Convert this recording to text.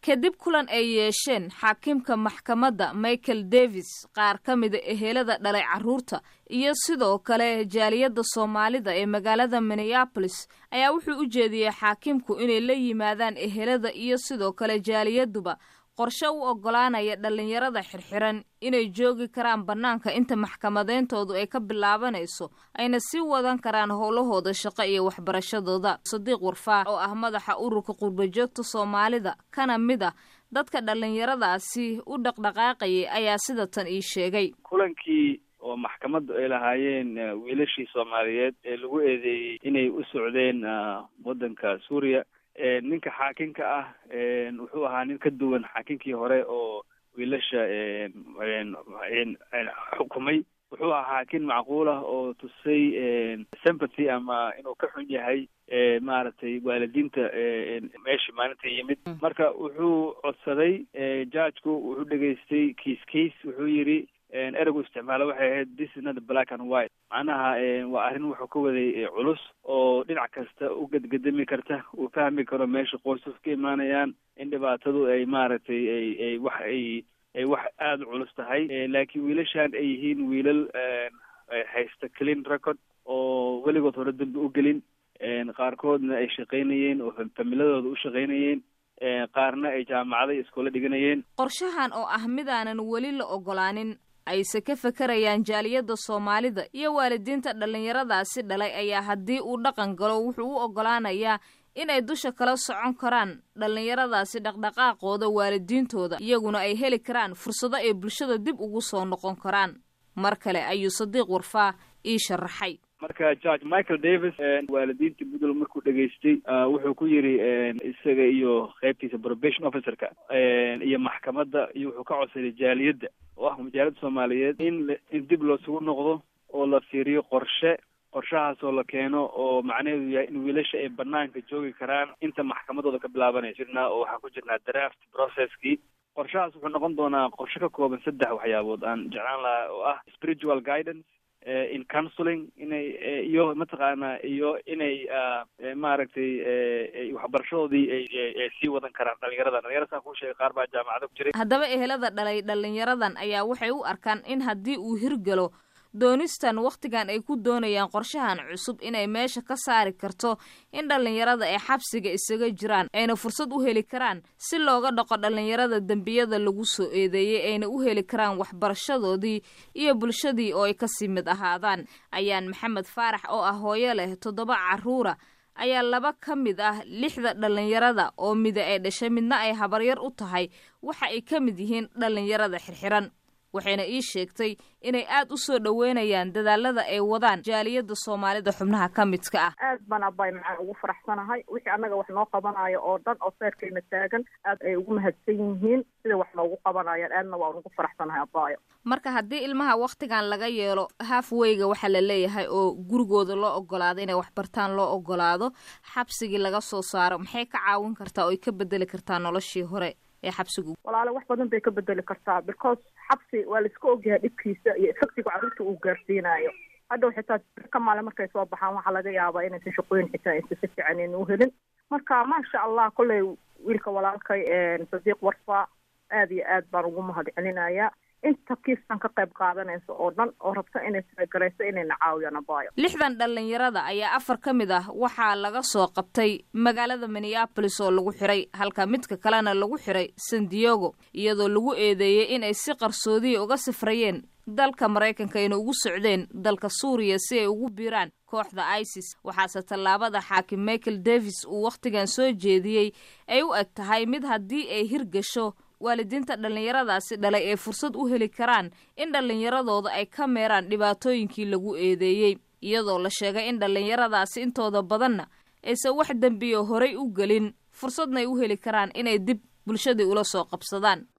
kadib kulan ay yeesheen xaakimka maxkamadda michael davis qaar ka mida ehelada dhalay carruurta iyo sidoo kale jaaliyadda soomaalida ee magaalada minneabolis ayaa wuxuu u jeediyey xaakimku inay la yimaadaan ehelada iyo sidoo kale jaaliyaduba qorshe u oggolaanaya dhallinyarada xirxiran inay joogi karaan bannaanka inta maxkamadeyntoodu ay ka bilaabanayso ayna sii wadan karaan howlahooda shaqo iyo waxbarashadooda sadiiq warfaax oo ah madaxa ururka qurbajoogta soomaalida kana mid ah dadka dhallinyaradaasi u dhaqdhaqaaqayay ayaa sida tan ii sheegay kulankii oo maxkamaddu ay lahaayeen wiilashii soomaaliyeed ee lagu eedeeyey inay u socdeen waddanka suuriya ninka xaakinka ah wuxuu ahaa nin ka duwan xaakinkii hore oo wiilasha xukumay wuxuu ahaa xaakin macquul ah oo tusay sympathy ama inuu ka xun yahay maaragtay waalidiinta meeshii maalinta yimid marka wuxuu codsaday judgeku wuxuu dhegaystay kiis case wuxuu yidhi ereygu isticmaalo waxay ahayd this is not black and white macnaha waa arrin wuxuu ka waday culus oo dhinac kasta u gedgedami karta uu fahmi karo meesha qoysas ka imaanayaan in dhibaatadu ay maaragtay ay ay wax ay ay wax aada u culus tahay laakiin wiilashan ay yihiin wiilal haysta clean record oo weligood hore dambi u gelin qaarkoodna ay shaqaynayeen oo familadooda u shaqaynayeen qaarna ay jaamacada iyo iskoola dhiganayeen qorshahan oo ah midaanan weli la ogolaanin ayse ka fakarayaan jaaliyadda soomaalida iyo waalidiinta dhallinyaradaasi dhalay ayaa haddii uu dhaqan galo wuxuu u oggolaanayaa inay dusha kala socon karaan dhallinyaradaasi dhaqdhaqaaqooda waalidiintooda iyaguna ay heli karaan fursado ay bulshada dib ugu soo noqon karaan mar kale ayuu sadiiq warfaa ii sharaxay marka george michael davis waalidiintii puntland markuu dhegaystay wuxuu ku yidhi isaga iyo qaybtiisa probation officerka iyo maxkamadda iyo wuxuu ka codsaday jaaliyadda oo ah majaalada soomaaliyeed in in dib loosugu noqdo oo la fiiriyo qorshe qorshahaas oo la keeno oo macnaheedu yahay in wiilasha ay banaanka joogi karaan inta maxkamadooda ka bilaabanayso jirnaa oo waxaan ku jirnaa draft processkii qorshahaas wuxuu noqon doonaa qorshe ka kooban saddex waxyaabood aan jeclaan lahaa oo ah spiritual guidance in counseling inay iyo mataqaanaa iyo inay maaragtay waxbarashadoodii ay sii wadan karaan dhalinyarada dhalinyarada saan kuu sheegay qaar baa jaamacada ku jiray haddaba ehelada dhalay dhalinyaradan ayaa waxay u arkaan in haddii uu hirgalo doonistan wakhtigan ay ku doonayaan qorshahan cusub inay meesha ka saari karto in dhallinyarada ay xabsiga isaga jiraan ayna fursad u heli karaan si looga dhaqo dhallinyarada dembiyada lagu soo eedeeyey ayna u heli karaan waxbarashadoodii iyo bulshadii oo ay kasii mid ahaadaan ayaan maxamed faarax oo ah hooyo leh toddoba carruura ayaa laba ka mid ah lixda dhallinyarada oo mida ay dhashay midna ay habaryar u tahay waxa ay ka mid yihiin dhallinyarada xirxiran waxayna ii sheegtay inay aad u soo dhoweynayaan dadaalada ay wadaan jaaliyadda soomaalida xubnaha ka midka ah aad baan abay macaan ugu faraxsanahay wixii annaga wax noo qabanayo oo dhan oo seerkayna taagan aad ay ugu mahadsan yihiin sida wax noogu qabanayaan aadna waan ugu faraxsanahay abaayo marka haddii ilmaha wakhtigan laga yeelo halfweyga waxaa la leeyahay oo gurigooda loo ogolaado inay waxbartaan loo ogolaado xabsigii laga soo saaro maxay ka caawin kartaa oo ay ka bedeli kartaa noloshii hore ee xabsigu walaale wax badan bay ka bedeli kartaa because xabsi waa la iska ogyahay dhibkiisa iyo efectiga carruurta uu gaarsiinayo hadhow xitaa ka maale markay soo baxaan waxaa laga yaabaa inaysan shaqooyin xitaa aysan si fiican ayna uhelin marka maasha allah kolley wiilka walaalkay sadiiq warfa aad iyo aad baan ugu mahad celinayaa inta kiistan ka qayb qaadanaysa oo dhan oo rabta inay talagarayso inayna caawiyaan abaayo lixdan dhallinyarada ayaa afar ka mid ah waxaa laga soo qabtay magaalada minneabolis oo lagu xiray halka midka kalena lagu xiray san diego iyadoo lagu eedeeyey in ay si qarsoodiya uga sifrayeen dalka maraykanka ayna ugu socdeen dalka suuriya si ay ugu biiraan kooxda isis waxaase tallaabada xaakim michael davis uu wakhtigan soo jeediyey ay u eg tahay mid haddii ay hirgasho waalidiinta dhallinyaradaasi dhalay ee fursad u heli karaan in dhallinyaradooda ay ka meeraan dhibaatooyinkii lagu eedeeyey iyadoo la sheegay in dhallinyaradaasi intooda badanna aysan wax dembiyo horay u gelin fursadna ay u heli karaan inay dib bulshadii ula soo qabsadaan